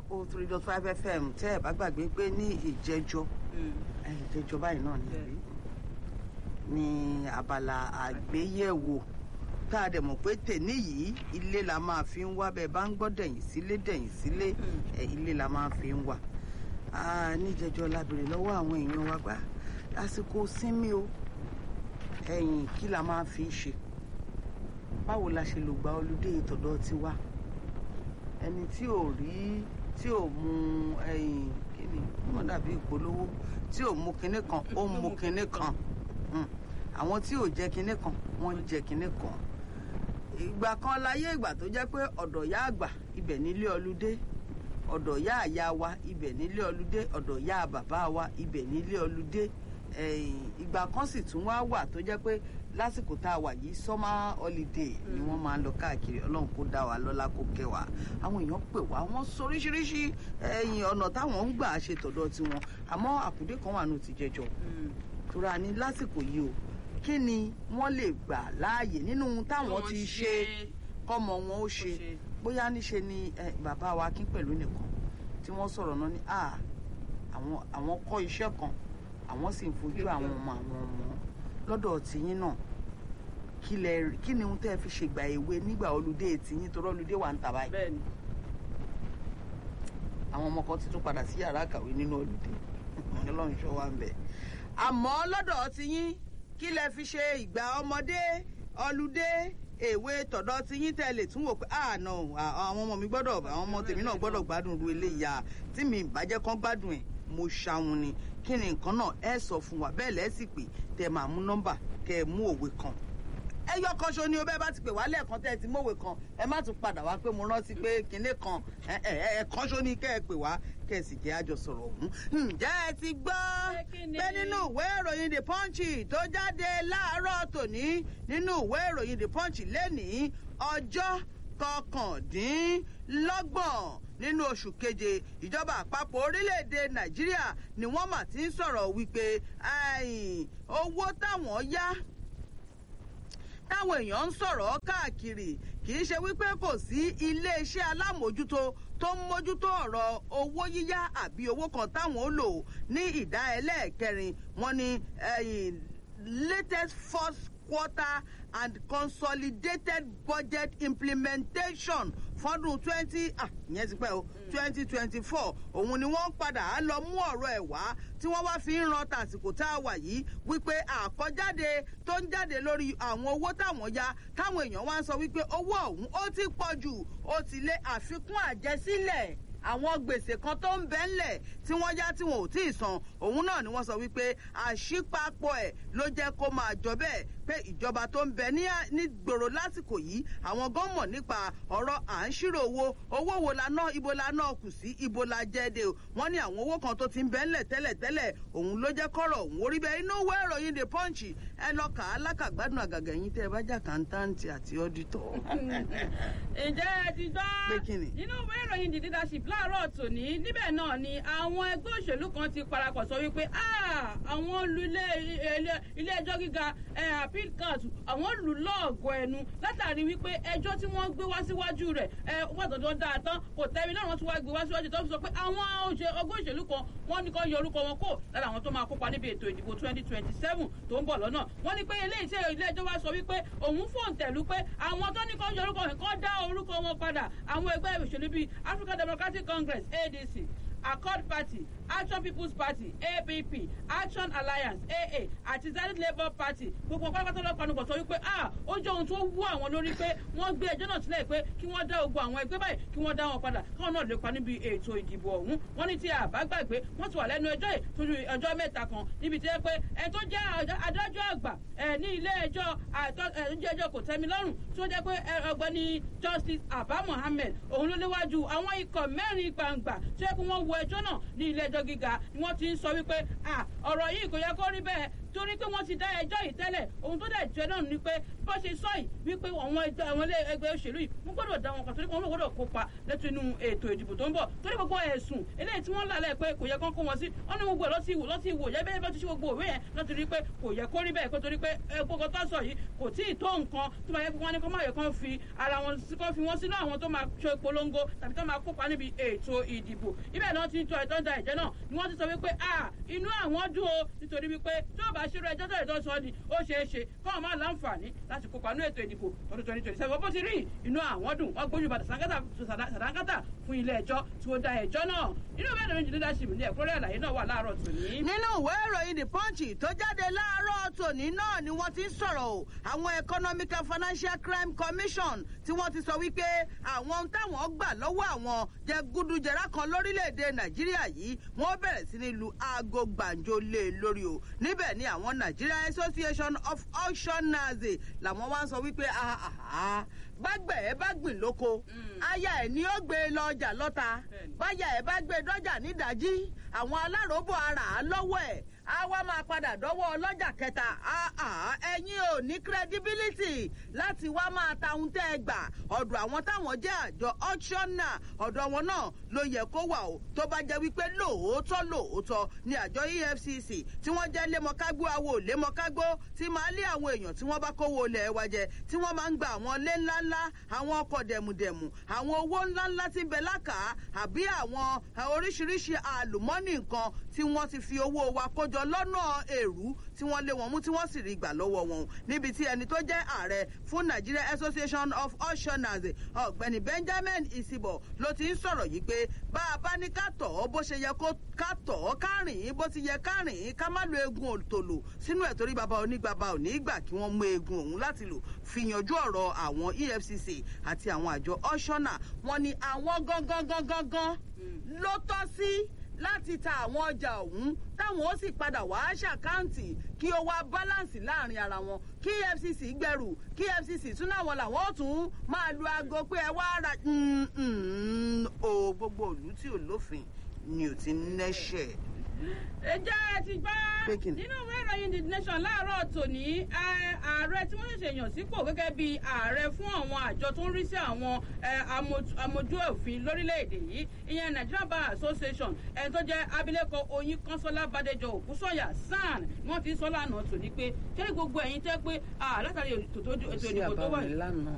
oh three dot five fm tẹ́ ẹ̀ bá gbàgbé pé ní ìjẹ́jọ́ ìjẹ́jọ́ báyìí náà nìyí ní abala àgbéyẹ̀wò tá a dẹ̀ mọ̀ pé tèní yìí ilé la máa fi ń wá bẹ́ẹ̀ bá ń gbọ́ dẹ̀yìn sílé dẹ̀yìn sílé ẹ̀ ilé la máa fi ń wá níjẹjọ́ la béèrè lọ́wọ́ àwọn èèyàn wa gbà lásìkò sinmi o ẹ̀yìn kí la máa fi ń ṣe báwo la ṣe lò gba olùdé ìtọ̀dọ̀ tiwa ẹni tí ò rí tí ò mu ẹ̀yìn kíni wọn dàbí ìpolówó tí ò mu kinní kan ó mu kinní kan àwọn tí ò jẹ kinní kan wọ́n ń jẹ kinní kan ìgbà kan láyé ìgbà tó jẹ́ pé ọ̀dọ̀ yá àgbà ibẹ̀ nílé ọlúdé ọ̀dọ̀ yá àyà wa ibẹ̀ nílé ọlúdé ọ̀dọ̀ yá bàbá wa ibẹ̀ nílé ọlúdé ìgbà kan sì tún wá wà tó jẹ́ pé lásìkò tá a wà yìí summer holiday ni wọ́n máa ń lọ káàkiri ọlọ́run kó dá wa lọ́lá kó kẹ́ wa àwọn èèyàn pè wá wọ́n sọ oríṣiríṣi ẹ̀yìn ọ̀nà táwọn ń gbà ṣe tọ̀dọ̀ tiwọn àmọ́ àkùdé kan wà ní ti jẹjọ tura ní lásìkò yìí o kí ni wọ́n lè gbà láàyè nínú táwọn ti ṣe kọ́mọ wọn ó ṣe bóyá níṣe ni bàbá wa kí pẹ̀lú nìkan tí wọ́n sọ̀rọ̀ náà ní àwọn kọ́ iṣẹ́ kan àwọn sì ń fojú àwọn ọmọ àwọn ọmọ lọ́dọ̀ tìyín náà kí lẹ kí ni ohun tẹ́ ẹ fi ṣègbà èwe nígbà olùdé tìyín torí olùdé wà ń tà báyìí. bẹ́ẹ̀ni. àwọn ọmọ kan ti tún padà sí yàrá àkàwé nínú olùdé ọlọ́run ṣọ́ wa ń bẹ̀. àmọ́ lọ́dọ̀ tìyín kí lẹ fi ṣe ìgbà ọmọdé olùdé èwe tọ̀dọ̀ tìyín tẹ́ lè tún wò pé àná àwọn ọmọ mi gbọ́dọ̀ àwọn ọmọ tèmi náà gbọ́dọ̀ gbádùn ru eléyà tí mi ìbàjẹ́ kan gbádùn ẹ̀ mo ṣàwọn ni kí ni nǹkan náà ẹ sọ fún wa bẹ́ẹ̀ lẹ́sì pé tẹ máa mú nọ́mbà kẹ ẹ mú òwe kan ẹyọ kan ṣo ni o bẹ́ẹ̀ bá ti pè wá lẹ́ẹ̀kan tẹ́ ẹ ti mọ̀wé kan ẹ má tún padà wá pé mo rántí pé kinní kan ẹ̀ẹ̀kan ṣo ni kẹ́ ẹ pè wá kẹ́ ẹ sì jẹ́ àjọ sọ̀rọ̀ ọ̀hún. ǹjẹ́ ẹ ti gbọ́ pé nínú ìwé ìròyìn the punch tó jáde láàárọ̀ tòní nínú ìwé ìròyìn the punch lénìí ọjọ́ kọkàndínlọ́gbọ̀n nínú oṣù keje ìjọba àpapọ̀ orílẹ̀-èdè nàìjíríà ni wọ́n mà ti ń sọ̀rọ̀ wípé owó táwọn yá táwọn èèyàn ń sọ̀rọ̀ káàkiri kì í ṣe wípé kò sí iléeṣẹ́ alámòójútó tó ń mójútó ọ̀rọ̀ owó yíyá àbí owó kan táwọn ó lò ní ìdá ẹlẹ́ẹ̀kẹrin wọn ni latest first quarter and consolidated budget implementation fọdún twenty ah ìyẹn ti pẹ́ o twenty twenty four òun ni wọ́n padà á lọ mú ọ̀rọ̀ ẹ̀ wá tí wọ́n wá fi ń ran tàsìkò tá a wà yìí wípé àkọjáde tó ń jáde lórí àwọn owó táwọn ya táwọn èèyàn wá ń sọ wípé owó ọ̀hún ó ti pọ̀ jù ó ti lé àfikún àjẹsílẹ̀ àwọn gbèsè kan tó ń bẹ́ ńlẹ̀ tí wọ́n yá tí wọn ò tí ì san òun náà ni wọ́n sọ wípé àṣìpapọ̀ ẹ̀ ló jẹ́ kó máa jọ bẹ́ẹ̀ pé ìjọba tó ń bẹ ní gbòòrò lásìkò yìí àwọn gan mọ̀ nípa ọ̀rọ̀ à ń ṣírò owó owó wo la ná ibo la ná kù sí ibo la jẹ́ de o wọ́n ní àwọn owó kan tó ti ń bẹ́ ńlẹ̀ tẹ́lẹ̀ tẹ́lẹ̀ òun ló jẹ́ kọ́rọ̀ òun orí bẹ́ẹ̀ inú ìwé ìròyìn the punch ẹ lọ kà á lákàgbádùn àgàgà yín tẹ́ ẹ bá jà kàńtáǹtì àti ọ́dítọ̀. ǹjẹ́ ẹ ti gbọ́ nínú ìwé ìròyìn the leadership láàárọ̀ tòní níbẹ̀ náà ni àwọn ẹgbẹ́ òṣèlú kan ti parapọ̀ sọ wípé àwọn olú ilé ẹjọ́ gíga appeal court àwọn lù lọ́ọ̀gọ̀ ẹnu látàrí wípé ẹjọ́ tí wọ́n gbé wá síwájú rẹ̀ wọ́n tọ́jú dáa tán kò tẹ́mi náà wọ́n tún wá gbé wá síwájú tó fi sọ pé àwọn ọgbọ́n òṣèlú kan wọ́n ní kó yọ orúkọ wọn kó lára àwọn tó máa kópa níbi ètò ìdìbò twenty twenty seven tó ń bọ̀ lọ́nà wọ́n ní pé eléyìí tí ilé ẹjọ́ wá sọ wípé òun fòǹtẹ̀lú pé àwọn tó ní kó yọ orúkọ wọn kó dá orúkọ wọn padà àwọn ẹgbẹ́ òṣèlú bíi African Democratic Congress ADC accord party action people's party app action alliance aa àti zenith labour party gbogbo pátápátá lọ́pàá nígbà sọ wípé ah ó jẹ́ ohun tó wú àwọn lórí pé wọ́n gbé ẹjọ́ náà sílẹ̀ pé kí wọ́n dá ogun àwọn ẹgbẹ́ báyìí kí wọ́n dá wọn padà káwọn náà lè pa níbi ètò ìdìbò ọ̀hún wọ́n ní tí a bá gbàgbé wọ́n ti wà lẹ́nu ẹjọ́ yìí tójú ọjọ́ mẹ́ta kan níbi tí ẹ pé ẹ tó jẹ́ adájọ́ àgbà ẹ ní ilé ẹjọ́ ilé ẹjọ́ kò tẹ́mi lọ́rùn tó jẹ́ pé ọgbẹ́ni justice abba mohammed òun ló léwájú àwọn ikọ̀ mẹ́rin gbangba tó yẹ kí wọ́n wo ẹjọ́ náà ní ilé ẹjọ́ gíga ni wọ́n ti ń sọ wípé ọ̀rọ̀ yìí kò yẹ kó rí bẹ́ẹ̀ torí pé wọ́n ti dá ẹjọ́ yìí tẹ́lẹ̀ ohun tó dẹ̀ jẹ́ náà ni pé bó ṣe sọ yìí wípé àwọn ẹgbẹ́ àwọn ilé ẹgbẹ́ òṣèlú yìí wọ́n gbọ́dọ̀ dá wọn kan torí pé wọ́n gbọ́dọ̀ kópa lẹ́tọ̀ inú ètò ìdìbò tó ń bọ̀ torí gbogbo ẹ̀sùn eléyìí tí wọ́n lálẹ́ pé kò yẹ kán kó wọn sí wọ́n ní gbogbo ẹ̀ lọ́tí ìwò lọ́tí ìwò yẹ bẹ́ẹ̀ bá ti ṣe gbogbo òwe yẹn lọ́tí rí pé kò yẹ kó rí bẹ́ẹ̀ kó torí pé gbogbo tó sọ yìí kò tí ì tó nǹkan tó máa yẹ kó wọ́n ní kó má yẹ kán fi ara wọn kán fi wọ́n sínú àwọn tó máa ṣe polongo tàbí tó máa kópa níbi ètò ìdìbò ibẹ̀ náà ti ń tọ́ ẹ̀tọ́ da ẹ̀jẹ̀ náà ni wọ́n ti sọ wípé a inú àwọn dùn o nítorí wípé tó bá ṣírò ẹjọ́ tó ìtọ́ sọ ni ó ṣeé ṣe káwọn máa láǹfààní láti kópa ní ètò ìdìbò ọdún twenty twenty seven bó ti rí inú àwọn dùn wọ́n gbójú bàtà sàdánkátà fún ilé ẹjọ́ tí ó da ẹjọ́ náà nínú ìwé ìròyìn leadership ní ẹ̀kúnrẹ́ àlàyé náà wà láàárọ̀ tòní. nínú ìwé ìròyìn the punch tó jáde láàárọ̀ tòní náà ni wọ́n ti ń sọ̀rọ̀ o àwọn economic and financial crime commission tí wọ́n ti sọ wípé àwọn ohun táwọn gbà lọ́wọ́ àwọn jẹgúdújẹrá kan lórílẹ̀‐èdè nàìjíríà yìí wọ́n bẹ̀rẹ̀ sí ní lu aago gbàǹjo lé lórí o níbẹ̀ ni àwọn nigeria association of auctioneers làwọn wá ń sọ wípé bágbẹ̀ ẹ bá gbìn lóko aya ẹ̀ ni ó gbé lọ ọjà lọ́ta báyà ẹ̀ bá gbé dọ́jà nídàájí àwọn aláròbó ara á lọ́wọ́ ẹ̀ á wá máa padà dọ́wọ́ ọlọ́jà kẹta ẹ̀yin ò ní credibility láti wá máa ta ohun tẹ́ ẹ gbà ọ̀dọ̀ àwọn táwọn jẹ́ àjọ auctioner ọ̀dọ̀ wọn náà ló yẹ kó wà o tó bá jẹ́ wípé lóòótọ́ lóòótọ́ ni àjọ efcc tí wọ́n jẹ́ lémọ̀kágbó awo lémọ̀kágbó tí máa lé àwọn èèyàn tí wọ́n bá kówó ilẹ̀ wa jẹ tí wọ́n máa ń gba àwọn ilé ńláńlá àwọn ọkọ̀ dẹ̀mùdẹ̀mù àwọn owó ńláńlá tí ń bẹ lákàá àbí àwọn oríṣiríṣi àlùmọ́nì nǹkan tí wọ́n ti fi owó wa kójọ lọ́nà èrú tí wọ́n lé wọn mú tí wọ́n sì rí gbà lọ́wọ́ wọn níbi tí ẹni tó jẹ́ ààrẹ fún nigeria association of auctioneers ọ̀gbẹ́ni benjamin isibo ló ti ń sọ̀rọ̀ yìí pé bá a bá ní ká tọ̀ ọ́ bó ṣe yẹ ká tọ̀ ọ́ ká rìn ín bó ti yẹ ká rìn ín ká má lo eegun òtòlò sínú ẹ̀ torí bàbá onígbàbà ò ní gbà kí wọ́n mú eegun òun láti lò fi yanjú ọ̀rọ̀ àwọn efcc àti àwọn àjọ auctioner wọn ni àwọn gangan gangan gan ló tọ́ sí láti ta àwọn ọjà ọ̀hún táwọn ó sì padà wá ṣàkáǹtì kí ó wá báláǹsì láàrin ara wọn kí efcc gbẹrù kí efcc tún náwọn làwọn ó tún máa lu aago pé ẹ wá ra o gbogbo òlú tí ò lófin ni ò ti nẹ́ṣẹ̀ ẹjẹ́ ẹ ti gbọ́ nínú ìwé ìròyìn the nation láàárọ̀ tòní ààrẹ tí wọ́n ṣẹ̀ṣẹ̀ yàn sípò gẹ́gẹ́ bí ààrẹ fún àwọn àjọ tó ń rí sí àwọn amójú òfin lórílẹ̀‐èdè yìí ìyẹn nigeria bar association ẹni tó jẹ́ abilékọ oyin kọ́sọ́lá bàdéjọ òkúsọ̀yà san ni wọ́n ti sọ lánàá tòní pé ṣé gbogbo ẹ̀yin tẹ́ pé látàrí ètò ìdìbò tó wà